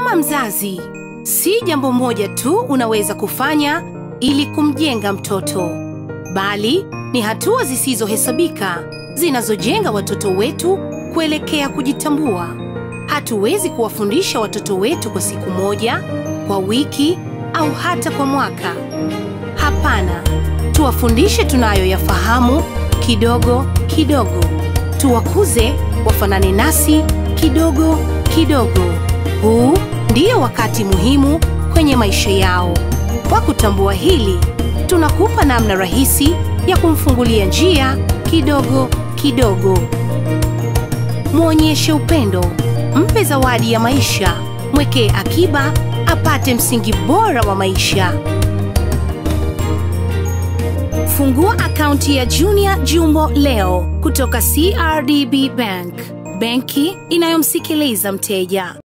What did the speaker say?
Kama mzazi, si jambo moja tu unaweza kufanya ili kumjenga mtoto, bali ni hatua zisizohesabika zinazojenga watoto wetu kuelekea kujitambua. Hatuwezi kuwafundisha watoto wetu kwa siku moja, kwa wiki au hata kwa mwaka. Hapana, tuwafundishe tunayoyafahamu kidogo kidogo, tuwakuze wafanane nasi kidogo kidogo. Huu ndio wakati muhimu kwenye maisha yao. Kwa kutambua hili, tunakupa namna rahisi ya kumfungulia njia kidogo kidogo. Mwonyeshe upendo, mpe zawadi ya maisha, mwekee akiba apate msingi bora wa maisha. Fungua akaunti ya Junior Jumbo leo kutoka CRDB Bank, benki inayomsikiliza mteja.